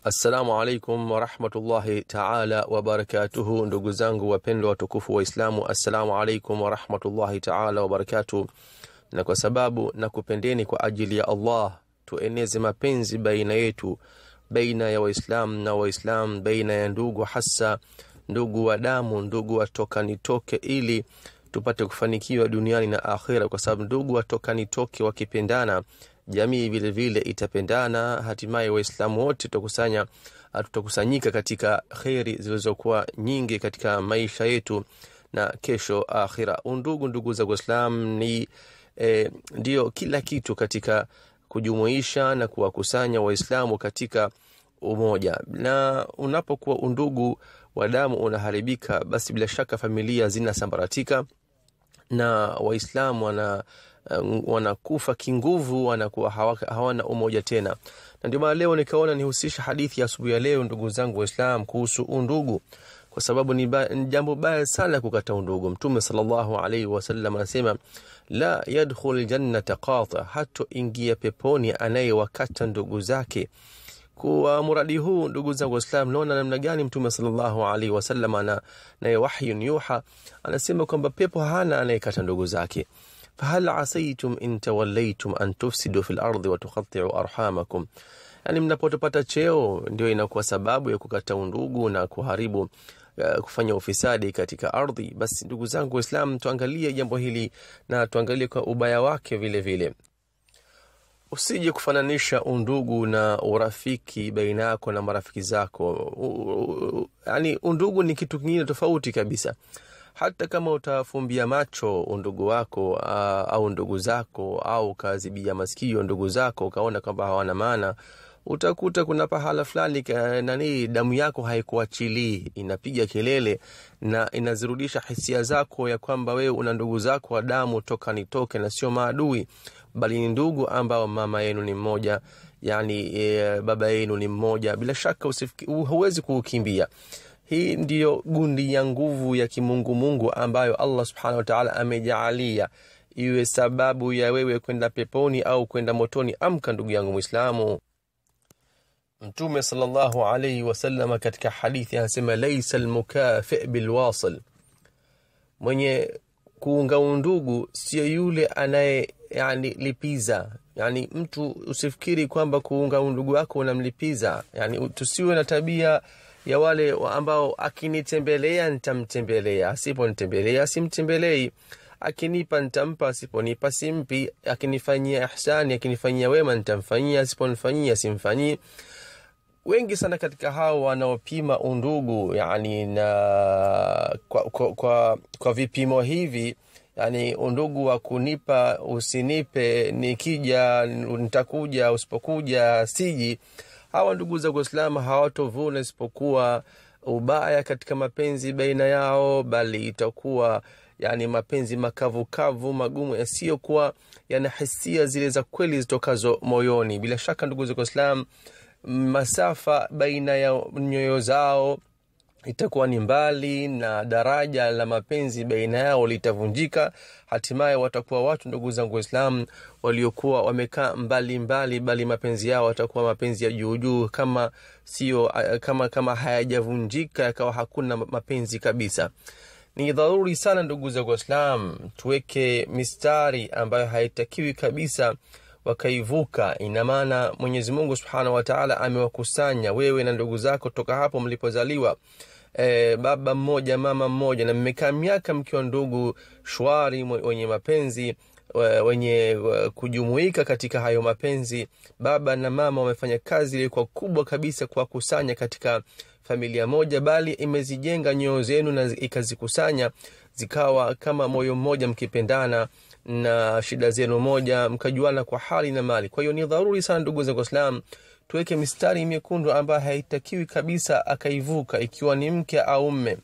Assalamu alaikum warahmatullahi taala wabarakatuhu, ndugu zangu wapendwa watukufu Waislamu, assalamu alaikum warahmatullahi taala wabarakatuhu. Na kwa sababu nakupendeni kwa ajili ya Allah, tueneze mapenzi baina yetu, baina ya Waislamu na Waislamu, baina ya ndugu, hasa ndugu wa damu, ndugu watoka nitoke, ili tupate kufanikiwa duniani na akhira, kwa sababu ndugu watoka nitoke wakipendana jamii vile vile itapendana, hatimaye Waislamu wote tutakusanya tutakusanyika katika kheri zilizokuwa nyingi katika maisha yetu na kesho akhira. Undugu, ndugu za Uislam ni eh, ndio kila kitu katika kujumuisha na kuwakusanya Waislamu katika umoja, na unapokuwa undugu wa damu unaharibika, basi bila shaka familia zinasambaratika na Waislamu wana wanakufa kinguvu, wanakuwa hawana umoja tena. Na ndio maana leo nikaona nihusisha hadithi ya asubuhi ya leo, ndugu zangu Waislamu, kuhusu undugu, kwa sababu ni, ba, ni jambo baya sana kukata undugu. Mtume sallallahu alaihi wasallam anasema la yadkhul jannata qata, hatoingia peponi anayewakata ndugu zake. Kwa muradi huu ndugu zangu Waislamu, naona namna gani Mtume sallallahu alaihi wasallam ana naye wahyun yuha anasema kwamba pepo hana anayekata ndugu zake fahal asaitum in tawallaitum an tufsidu fi lardi watukhatiu arhamakum, yani mnapotopata cheo ndio inakuwa sababu ya kukata undugu na kuharibu uh, kufanya ufisadi katika ardhi. Basi ndugu zangu Waislamu, tuangalie jambo hili na tuangalie kwa ubaya wake vile vile. Usije kufananisha undugu na urafiki baina yako na marafiki zako. Yani undugu ni kitu kingine tofauti kabisa hata kama utafumbia macho undugu wako uh, au ndugu zako au ukazibia masikio ndugu zako ukaona kwamba hawana maana, utakuta kuna pahala fulani nani, damu yako haikuachilii, inapiga kelele na inazirudisha hisia zako ya kwamba wewe una ndugu zako wa damu toka nitoke, na sio maadui, bali ni ndugu ambao mama yenu ni mmoja, yani e, baba yenu ni mmoja. Bila shaka huwezi kuukimbia. Hii ndiyo gundi ya nguvu ya kimungumungu ambayo Allah subhanahu wa ta'ala amejaalia iwe sababu ya wewe kwenda peponi au kwenda motoni. Amka ndugu yangu Mwislamu. Mtume sallallahu alayhi wasallam katika hadithi anasema, laisa almukafi bilwasil, mwenye kuunga undugu sio yule anaye yani lipiza. Yani mtu usifikiri kwamba kuunga undugu wako unamlipiza. Yani tusiwe na tabia ya wale ambao akinitembelea nitamtembelea, asiponitembelea simtembelei, akinipa nitampa, asiponipa simpi, akinifanyia ihsani, akinifanyia wema nitamfanyia, asiponifanyia simfanyii. Wengi sana katika hao wanaopima undugu yani na kwa, kwa, kwa, kwa vipimo hivi yani undugu wa kunipa usinipe, nikija nitakuja, usipokuja siji hawa ndugu za Uislamu hawatovuna isipokuwa ubaya katika mapenzi baina yao, bali itakuwa yani mapenzi makavukavu magumu yasiyokuwa yana hisia zile za kweli zitokazo moyoni. Bila shaka ndugu za Uislamu, masafa baina ya nyoyo zao itakuwa ni mbali na daraja la mapenzi baina yao litavunjika. Hatimaye watakuwa watu, ndugu zangu Waislamu, waliokuwa wamekaa mbali mbali, bali mapenzi yao watakuwa mapenzi ya juujuu, kama sio kama kama hayajavunjika yakawa hakuna mapenzi kabisa. Ni dharuri sana ndugu zangu Waislamu, tuweke mistari ambayo haitakiwi kabisa wakaivuka. Ina maana Mwenyezi Mungu subhanahu wa taala amewakusanya wewe na ndugu zako toka hapo mlipozaliwa, e, baba mmoja mama mmoja, na mmekaa miaka mkiwa ndugu shwari, wenye mapenzi wenye kujumuika katika hayo mapenzi. Baba na mama wamefanya kazi ilikuwa kubwa kabisa kuwakusanya katika familia moja, bali imezijenga nyoyo zenu na ikazikusanya zikawa kama moyo mmoja, mkipendana na shida zenu moja, mkajuana kwa hali na mali. Kwa hiyo ni dharuri sana ndugu zangu Waislamu, tuweke mistari mekundu ambayo haitakiwi kabisa akaivuka, ikiwa ni mke au mme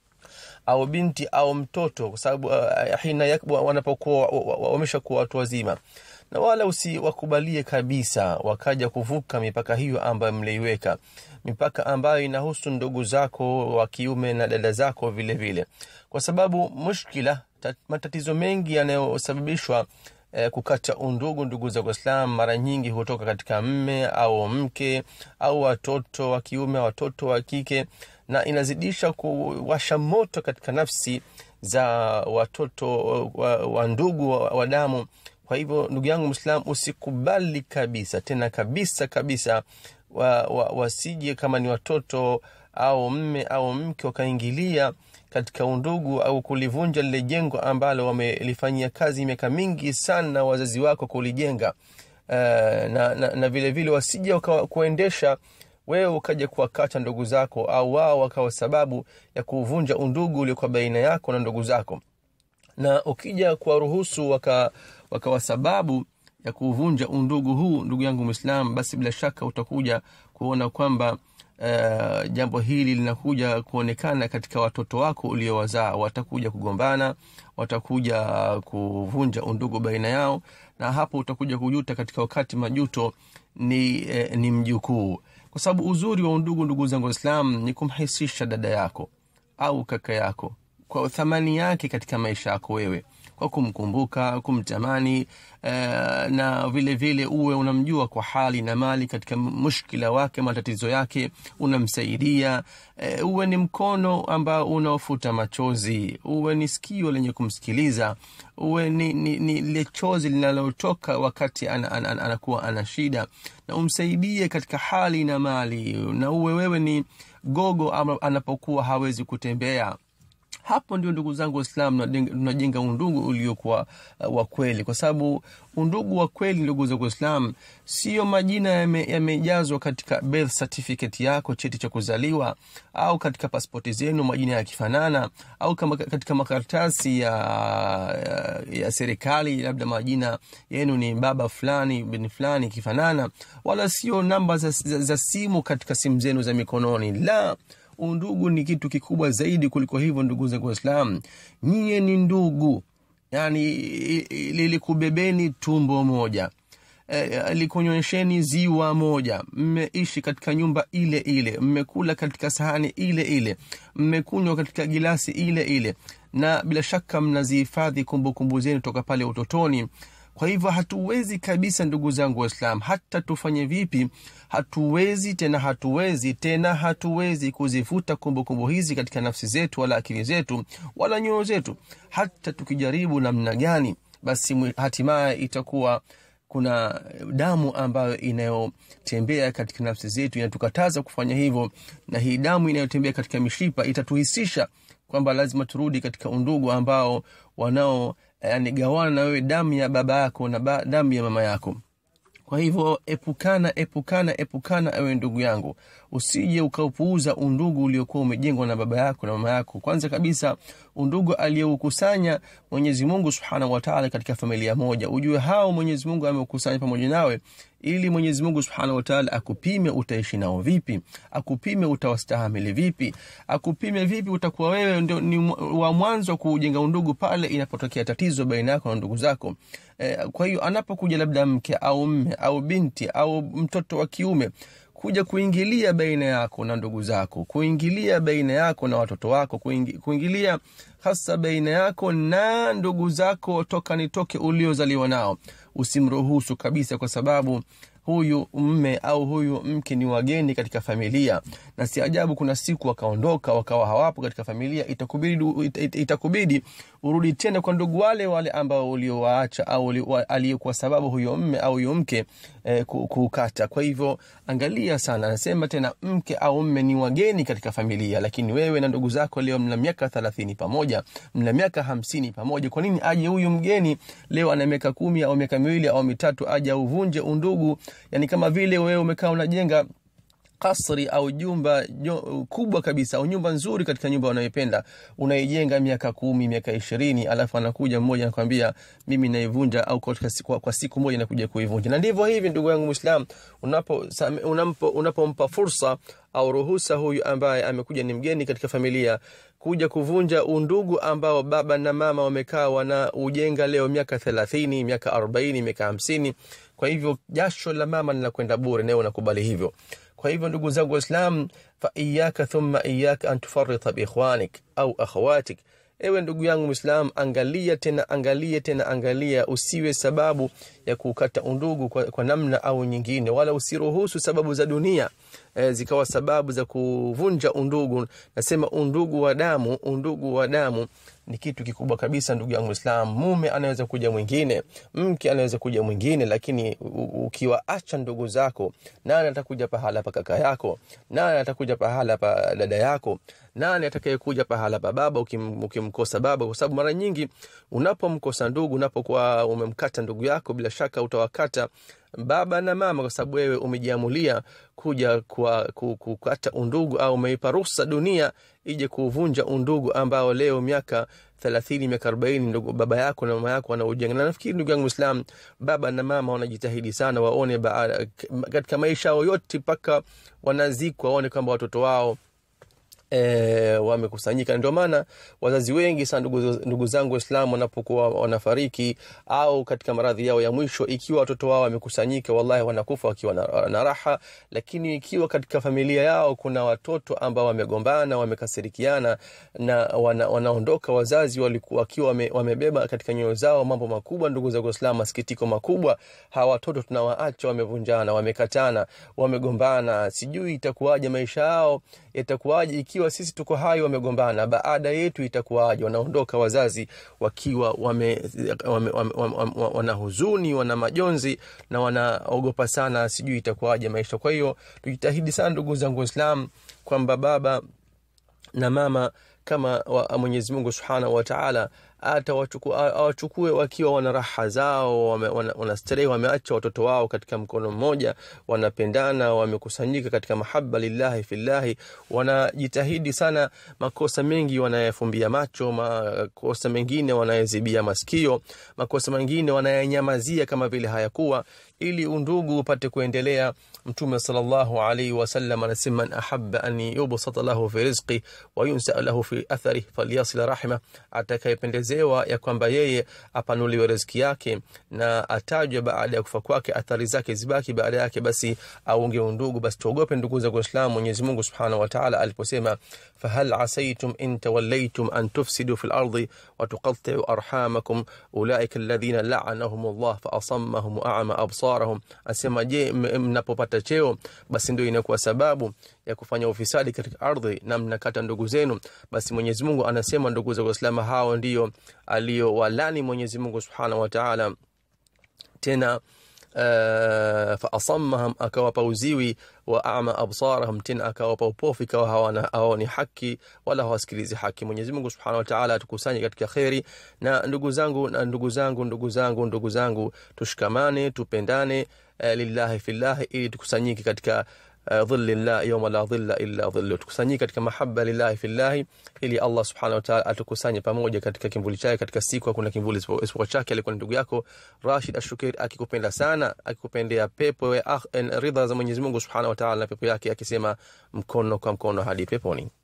au binti au mtoto, kwa sababu uh, hina wanapokuwa wameshakuwa watu wazima, na wala usiwakubalie kabisa wakaja kuvuka mipaka hiyo ambayo mliiweka, mipaka ambayo inahusu ndugu zako wa kiume na dada zako vile vile, kwa sababu mushkila matatizo mengi yanayosababishwa eh, kukata undugu ndugu za Uislamu mara nyingi hutoka katika mme au mke au watoto wa kiume watoto wa kike na inazidisha kuwasha moto katika nafsi za watoto wa, wa ndugu wa, wa damu kwa hivyo ndugu yangu mwislamu usikubali kabisa tena kabisa kabisa wa, wa, wasije kama ni watoto au mme au mke wakaingilia katika undugu au kulivunja lile jengo ambalo wamelifanyia kazi miaka mingi sana wazazi wako kulijenga uh, na, na, na vile vile wasije kuendesha wewe ukaja kuwakata ndugu zako au wao wakawa sababu ya kuvunja undugu uliokuwa baina yako na ndugu zako na ukija kuwaruhusu wakawa waka sababu ya kuvunja undugu huu ndugu yangu mwislam basi bila shaka utakuja kuona kwamba uh, jambo hili linakuja kuonekana katika watoto wako uliowazaa watakuja kugombana watakuja kuvunja undugu baina yao na hapo utakuja kujuta katika wakati majuto ni, eh, ni mjukuu kwa sababu uzuri wa undugu ndugu zangu waislam ni kumhisisha dada yako au kaka yako kwa thamani yake katika maisha yako wewe kwa kumkumbuka kumtamani uh, na vile vile uwe unamjua kwa hali na mali katika mushkila wake matatizo yake unamsaidia uh, uwe ni mkono ambao unaofuta machozi uwe ni sikio lenye kumsikiliza uwe ni, ni, ni lile chozi linalotoka wakati anakuwa ana, ana, ana, ana shida na umsaidie katika hali na mali na uwe wewe ni gogo anapokuwa hawezi kutembea hapo ndio ndugu zangu waislam tunajenga undugu uliokuwa uh, wa kweli kwa sababu undugu wa kweli ndugu zangu waislam sio majina yamejazwa yame katika birth certificate yako cheti cha kuzaliwa au katika paspoti zenu majina yakifanana au kama katika makaratasi ya, ya, ya serikali labda majina yenu ni baba fulani bin fulani ikifanana wala sio namba za, za, za simu katika simu zenu za mikononi la undugu ni kitu kikubwa zaidi kuliko hivyo ndugu zangu waislam nyie ni ndugu yani lilikubebeni tumbo moja e, likunyonyesheni ziwa moja mmeishi katika nyumba ile ile mmekula katika sahani ile ile mmekunywa katika gilasi ile ile na bila shaka mnazihifadhi kumbukumbu zenu toka pale utotoni kwa hivyo hatuwezi kabisa ndugu zangu waislam hata tufanye vipi hatuwezi tena hatuwezi tena hatuwezi kuzifuta kumbukumbu hizi katika nafsi zetu wala akili zetu wala nyoyo zetu hata tukijaribu namna gani basi hatimaye itakuwa kuna damu ambayo inayotembea katika nafsi zetu inatukataza kufanya hivyo na hii damu inayotembea katika mishipa itatuhisisha kwamba lazima turudi katika undugu ambao wanao yani gawana na wewe damu ya baba yako na ba, damu ya mama yako kwa hivyo epukana epukana epukana ewe ndugu yangu usije ukaupuuza undugu uliokuwa umejengwa na baba yako na mama yako kwanza kabisa undugu aliyeukusanya mwenyezi mungu subhanahu wataala katika familia moja ujue hao mwenyezi mungu ameukusanya pamoja nawe ili mwenyezi mungu subhanahu wataala akupime utaishi nao vipi akupime utawastahamili vipi akupime vipi utakuwa wewe ndio ni wa mwanzo wa kujenga undugu pale inapotokea tatizo baina yako na ndugu zako e, kwa hiyo anapokuja labda mke au mme au binti au mtoto wa kiume kuja kuingilia baina yako na ndugu zako kuingilia baina yako na watoto wako kuingi, kuingilia hasa baina yako na ndugu zako toka nitoke uliozaliwa nao usimruhusu kabisa kwa sababu huyu mme au huyu mke ni wageni katika familia na si ajabu kuna siku wakaondoka wakawa hawapo katika familia itakubidi, it, itakubidi urudi tena kwa ndugu wale wale ambao uliowaacha au aliyekuwa sababu huyo mme au huyo mke eh, kukata kwa hivyo angalia sana anasema tena mke au mme ni wageni katika familia lakini wewe na ndugu zako leo mna miaka thelathini pamoja mna miaka hamsini pamoja kwa nini aje huyu mgeni leo ana miaka kumi au miaka miwili au mitatu aje auvunje undugu yani kama vile wewe umekaa unajenga kasri au jumba jo, kubwa kabisa au nyumba nzuri katika nyumba unayoipenda unaijenga miaka kumi miaka ishirini alafu anakuja mmoja anakwambia mimi naivunja au kwa, kwa, kwa siku moja nakuja kuivunja na ndivyo hivi ndugu yangu mwislam unapompa unapo, unapo fursa au ruhusa huyu ambaye amekuja ni mgeni katika familia kuja kuvunja undugu ambao baba na mama wamekaa wana ujenga leo miaka thelathini miaka arobaini miaka hamsini kwa hivyo jasho la mama linakwenda bure nawe unakubali hivyo kwa hivyo ndugu zangu waislam faiyaka thumma iyaka an tufarita biikhwanik au akhawatik ewe ndugu yangu mwislam angalia tena angalia tena angalia usiwe sababu ya kukata undugu kwa, kwa namna au nyingine wala usiruhusu sababu za dunia e, zikawa sababu za kuvunja undugu nasema undugu wa damu undugu wa damu ni kitu kikubwa kabisa ndugu yangu islam mume anaweza kuja mwingine mke anaweza kuja mwingine lakini ukiwaacha ndugu zako nani atakuja pahala pa kaka yako nani atakuja pahala pa dada yako nani atakayekuja pahala pa baba ukim, ukimkosa baba kwa sababu mara nyingi unapomkosa ndugu unapokuwa umemkata ndugu yako bila shaka utawakata baba na mama kwa sababu wewe umejiamulia kuja kwa kukata undugu au umeipa ruhusa dunia ije kuvunja undugu ambao leo miaka thelathini miaka arobaini ndugu baba yako na mama yako wanaujenga na nafikiri ndugu yangu islam baba na mama wanajitahidi sana waone baada, katika maisha yao yote mpaka wanazikwa waone kwamba watoto wao E, wamekusanyika ndio maana wazazi wengi sana ndugu, ndugu zangu waislamu wanapokuwa wanafariki au katika maradhi yao ya mwisho ikiwa watoto wao wamekusanyika wallahi wanakufa wakiwa na, na raha lakini ikiwa katika familia yao kuna watoto ambao wamegombana wamekasirikiana na wana, wanaondoka wazazi walikuwa wakiwa wame, wamebeba katika nyoyo zao mambo makubwa ndugu zangu waislamu masikitiko makubwa hawa watoto tunawaacha wamevunjana wamekatana wamegombana sijui itakuwaje maisha yao yatakuwaje ikiwa ikiwa sisi tuko hai wamegombana baada yetu itakuwaje wanaondoka wazazi wakiwa wame, wame, wame, wame, wame, wana huzuni wana majonzi na wanaogopa sana sijui itakuwaje maisha kwa hiyo tujitahidi sana ndugu zangu waislam kwamba baba na mama kama mwenyezi mungu subhanahu wataala awachukue wakiwa wana raha zao wanastarehe wana wameacha watoto wao katika mkono mmoja wanapendana wamekusanyika katika mahaba lillahi fillahi wanajitahidi sana makosa mengi wanayafumbia macho makosa mengine wanayazibia masikio makosa mengine wanayanyamazia kama vile hayakuwa ili undugu upate kuendelea mtume salllahu alaihi wasallam anasema man ahaba an yubsata lahu fi rizqi wa yunsa lahu fi athari falyasil rahima atakayependezewa ya kwamba yeye apanuliwe riziki yake na atajwe baada ya kufa kwake athari zake zibaki baada yake basi aunge undugu basi tuogope ndugu za kuislamu mwenyezi mungu subhanahu wataala aliposema fahal asaitum in tawallaitum an tufsidu fi lardi watuqatiu arhamakum ulaika alladhina laanahum llah faasammahum waama absarahum asema je mnapopata cheo basi ndio inakuwa sababu ya kufanya ufisadi katika ardhi na mnakata ndugu zenu basi mwenyezi mungu anasema ndugu za waislamu hao ndio aliyowalani mwenyezi mungu subhanahu wataala tena Uh, faasammahum akawapa uziwi wa ama absarahum tena akawapa upofu ikawa hawana hawaoni haki wala hawasikilizi haki mwenyezi mungu subhanahu wataala atukusanye katika kheri na ndugu zangu na ndugu zangu ndugu zangu ndugu zangu tushikamane tupendane uh, lillahi fillahi ili tukusanyike katika dhilli llah yauma la dhilla illa dhillu tukusanyike katika mahaba lillahi fillahi ili allah subhanahu wataala atukusanye pamoja katika kimvuli chake katika siku hakuna kimvuli isipokuwa chake alikuwa ni ndugu yako rashid ashukeri akikupenda sana akikupendea pepo ridha za mwenyezi mungu subhanahu wataala na pepo yake akisema mkono kwa mkono hadi peponi